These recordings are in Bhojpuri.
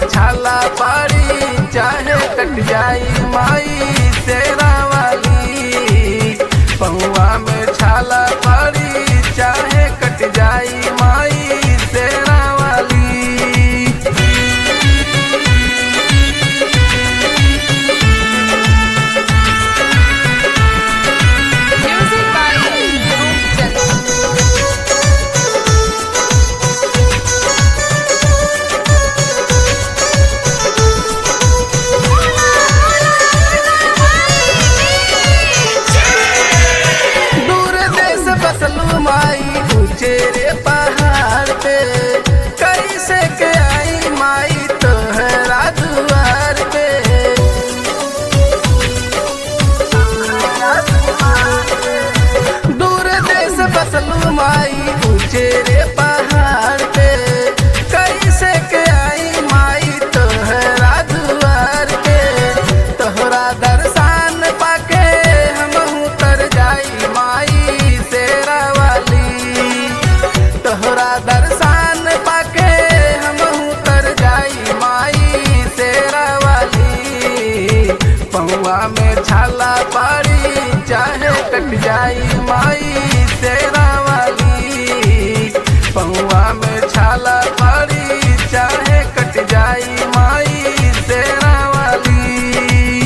छाला पारी चाहे कट जाई माई तेरा वाली पहुआ में छाला पारी चाहे कट जाई माई तेरा वाली Music by Rupchand. दूर देश बसलू माई ऊंचे रे पहाड़ पे कैसे के आई माई तोहरा दुआर पे दूर देश बसलू माई ऊंचे रे पहाड़ पे कैसे के आई माई तोहरा दुआर पे तोहरा दर्शन पाके हम उतर जाई माई तेरा वाली तोहरा दर्शन पाके हम उतर जाई माई तेरा वाली पौआ में छाला पारी चाहे कट जाई माई तेरा वाली पौआ में छाला पारी चाहे कट जाई माई तेरा वाली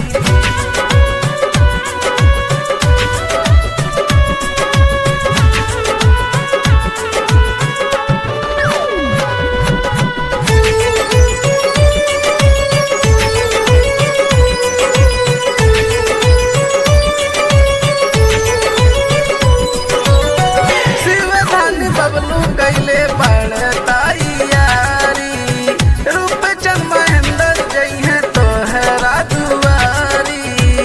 शिवधान बबलू कैले पड़ताई यारी रूपचंद महेंद्र जइहे तोहरा दुआरी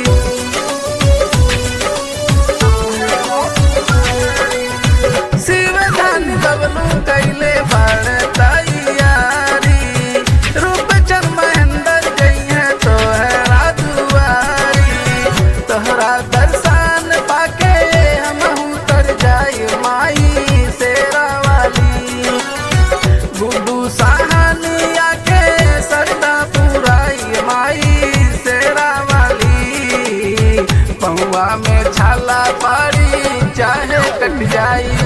शिवधान बबलू कैले पड़ताई यारी रूपचंद महेंद्र जइहे तोहरा दुआरी तोहरा दर्शन पाके हम उतर जाई माई तेरा वाली गुड्डू सहानिया के सरदा पुराई माई तेरा वाली पहुआ में छाला पारी चाहे कट जाई